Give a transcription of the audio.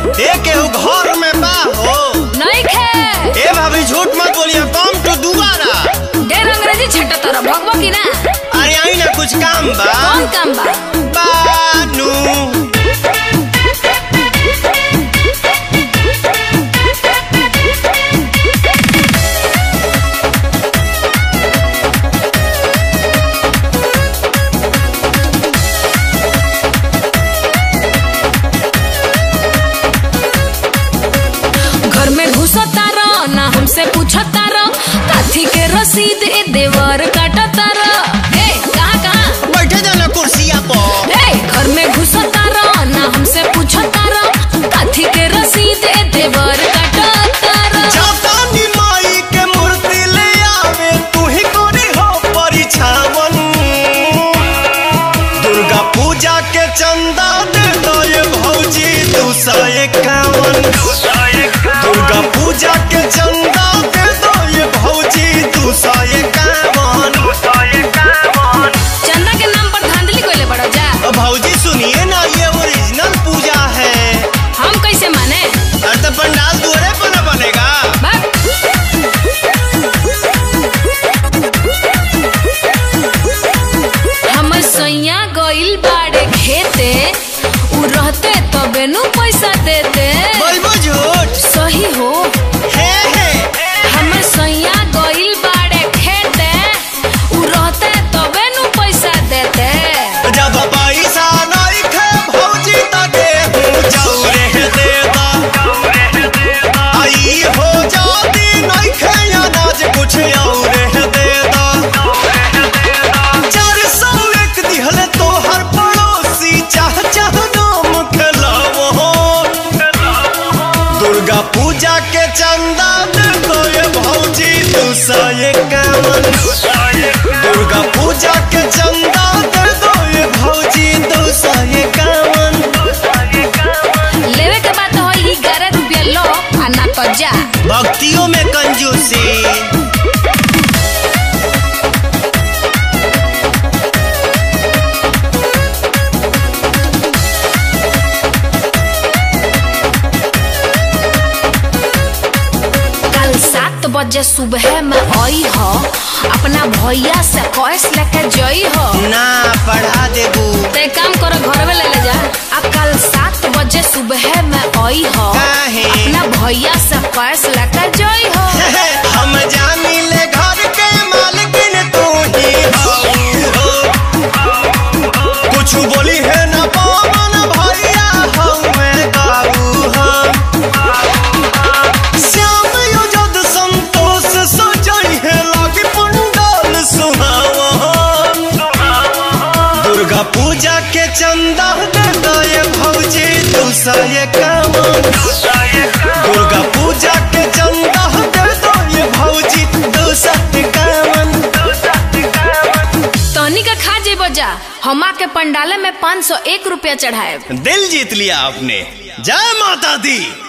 ए केहू घर में बा हो नहीं खे ए भाभी झूठ मत बोलिए कम तो दुबारा ढेर अंग्रेजी छट्टा तोरा भगवा की ना अरे आई ना कुछ काम बा कौन काम बा बानू घर में घुसता रह ना हमसे पूछता रह काथी के रसीद ए देवर काटता रह ए कहाँ कहाँ बैठे जाना कुर्सिया पर ए घर में घुसता रह ना हमसे पूछता रह काथी के रसीद ए देवर काटता रह जातानी माई के मूर्ति ले आवे तू ही कोरी हो परिछावन दुर्गा पूजा के चंदा दे दो ये भौजी दू सौ इक्यावन दुर्गा पूजा के चंदा दे दो ये भौजी दू सौ इक्यावन चंदा के नाम पर धांधली कोइले बड़ा जा भौजी सुनिए ना ये ओरिजिनल पूजा है हम कैसे माने अरे तो पंडाल दुआरे पर न बनेगा बाप हमर सैया गइल बाड़े खेते उ रहते तबे नु पैसा देते बोलबो झूठ सही हो हे हे हमर सैया गइल बाड़े खेते उ रहते तबे नु पैसा देते जब पैसा नहीं खे भौजी तके हूँ जौरे देता आई हो जाती नहीं खे अनाज कुछ और देता चार सौ एक दिहले तो हर पड़ोसी चाह चाह नाम खेलावो दुर्गा पूजा के चंदा दे दो ये भौजी दू सौ इक्यावन दुर्गा पूजा के चंदा दे दो ये भौजी दू सौ इक्यावन लेवे के बात हो ई 11 रुपया लो आ ना तो जा भक्तियों में कंजूसी कल सात बजे सुबह में आई हो अपना भैया से कैश लेके जई हो ना पढ़ा देबू ते काम करो घर में ले ले जा अब कल सात बजे सुबह में आई हो काहे? अपना भैया से कैश लेके जई हो हम जानी ले घर के मालकिन तू ही हो कुछ बोली है ना पवन भैया हमें काबू हम श्याम युजद संतोष सजई है लागी पंडाल सुहावन दुर्गा पूजा के चंदा दे दो ये भौजी दू सौ इक्यावन दुर्गा पूजा के चंदा दे दो ये भौजी दू सौ इक्यावन तनी का खा जेबो जा हमा के पंडाले में 501 रुपया चढ़ाए दिल जीत लिया आपने जय माता दी